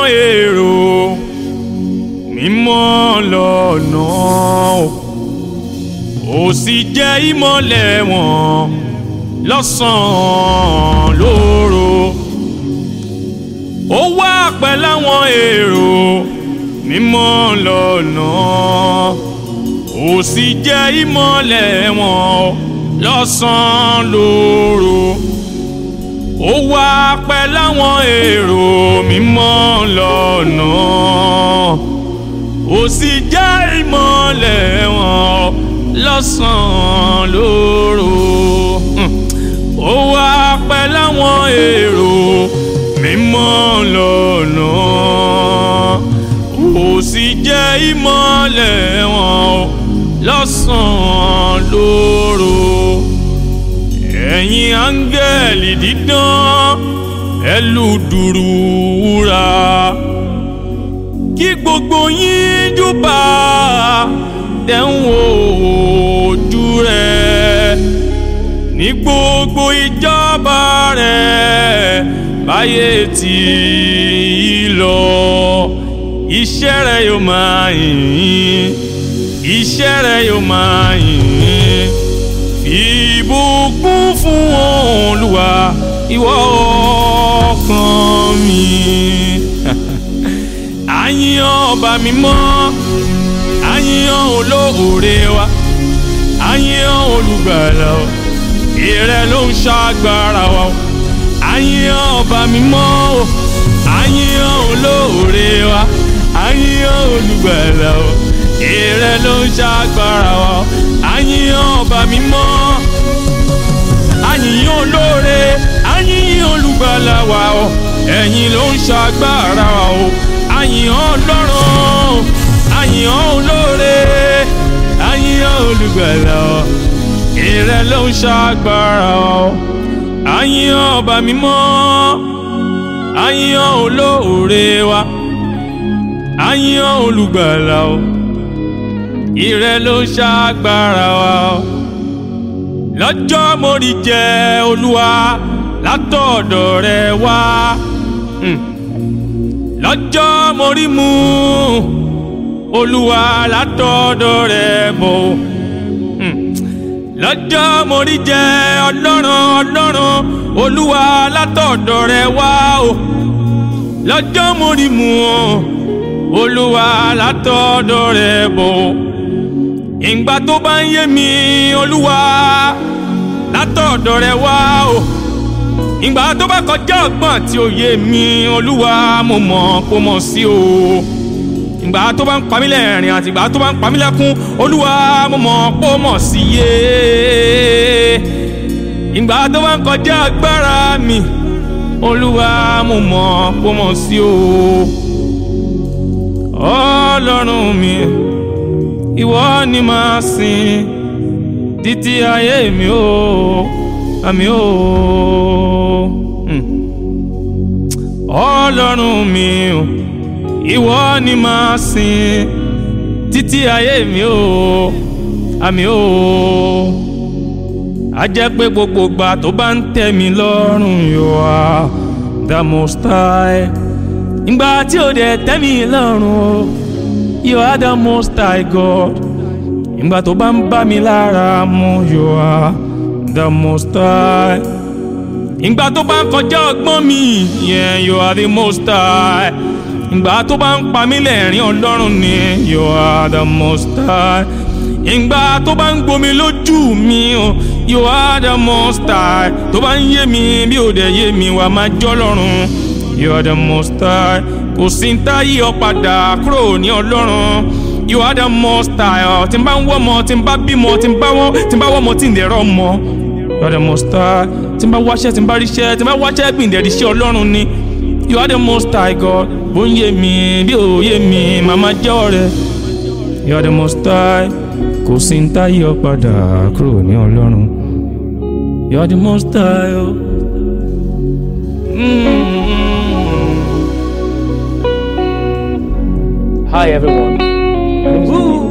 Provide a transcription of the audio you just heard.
èrò mímọ́ lọ́nà ó sì jẹ́ ìmọ́lẹ̀ wọn lọ́sàn-án lóru ó wá pẹ̀lú àwọn èrò mímọ́ lọ́nà ó sì jẹ́ ìmọ́lẹ̀ wọn lọ́sàn-án lóru ó wá pẹ̀lú àwọn èrò mímọ́ lọ́nà ó sì jẹ́ ìmọ́lẹ̀ wọn lọ́sàn-án lóru ó wá pẹ̀lú àwọn èrò mímọ́ lọ́nà ó sì jẹ́ ìmọ́lẹ̀ wọn lọ́sàn-án lóru ẹ̀yin áńgẹ́lì dídán ẹlùdùrù wúrà kí gbogbo yín júbà dẹ́hùn ojú rẹ̀ ní gbogbo ìjọba rẹ̀ báyé tí í lọ iṣẹ́ rẹ̀ yóò máa yìn iṣẹ́ rẹ̀ yóò máa yìn ìbùkún fún Olúwa ìwọ ọkàn mi àyìnbó ọba mímọ́ àyìnbó olóore wa àyìnbó olùgbàlà o ìrẹ ló ń ṣàgbára wa o àyìnbó ọba mímọ́ o àyìnbó olóore wa àyìnbó olùgbàlà o ìrẹ ló ń ṣàgbára wa o àyìnbó ọba mímọ́ àyìnbó olóore àyìnbó olùgbàlà wa o ẹ̀yin ló ń ṣàgbára wa o àyìnbó ọlọ́run àyìnbó olóore àyìnbó olùgbàlà o ìrẹ ló ń ṣàgbára wa o àyìnbó ọba mímọ́ àyìnbó olóore wa àyìnbó olùgbàlà o ìrẹ ló ń ṣàgbára wa o lọ́jọ́ mo rí jẹ́ olúwa látọ̀dọ̀ rẹ wá lọ́jọ́ mo rí mu olúwa látọ̀dọ̀ rẹ bọ̀ lọ́jọ́ mo rí jẹ́ ọlọ́run ọlọ́run olúwa látọ̀dọ̀ rẹ wá o lọ́jọ́ mo rí mu olúwa látọ̀dọ̀ rẹ bọ̀ ìgbà tó bá ń yé mi olúwa látọ̀dọ̀ rẹ wá o ìgbà tó bá kọjá ọgbọ́n àti òye mi olúwa mo mọ̀ kó mọ̀ sí o ìgbà tó bá ń pa mí lẹ́rìn àti ìgbà tó bá ń pa mí lẹ́kún olúwa mo mọ̀ kó mọ̀ sí yé ìgbà tó bá ń kọjá agbára mi olúwa mo mọ̀ kó mọ̀ sí o ọlọ́run mi ìwọ ni màá sìn títí ayé mi o àmì o ọlọ́run mi o ìwọ ni màá sìn títí ayé mi o àmì o a jẹ́ pé gbogbo ìgbà tó bá ń tẹ́ mi lọ́rùn you are the most high ìgbà tí ó dẹ̀ tẹ́ mi lọ́rùn o you are the most high God ìgbà tó bá ń bá mi lára mu you are the most high ìgbà tó bá ń kọjá ọgbọ́n mi yeah, you are the most high ìgbà tó bá ń pa mí lẹ́rìn ọlọ́run ni you are the most high ìgbà tó bá ń gbomi lójú mi o you are the most high tó bá ń yé mi bí ò dẹ̀ yé mi wà máa jọ́ lọ́run you are the most high kò sí ń tá yí ọ padà kúrò ní ọlọ́run you are the most high ọ tí n bá ń wọ́ ọmọ tí n bá bímọ tí n bá wọ́n tí n bá wọ́ ọmọ tí n dẹ̀ rọ́ ọmọ you are the most high tí n bá wáṣẹ́ tí n bá ríṣẹ́ tí n bá wáṣẹ́ gbìndẹ̀ ríṣẹ́ ọlọ́run ni you are the most high God bó ń yé mi bí ò yé mi màmá jẹ́ ọ̀rẹ́ you are the most high kò sí ń tá yí ọ padà kúrò ní ọlọ́run you are the most high o. Hi everyone. My name is Billy.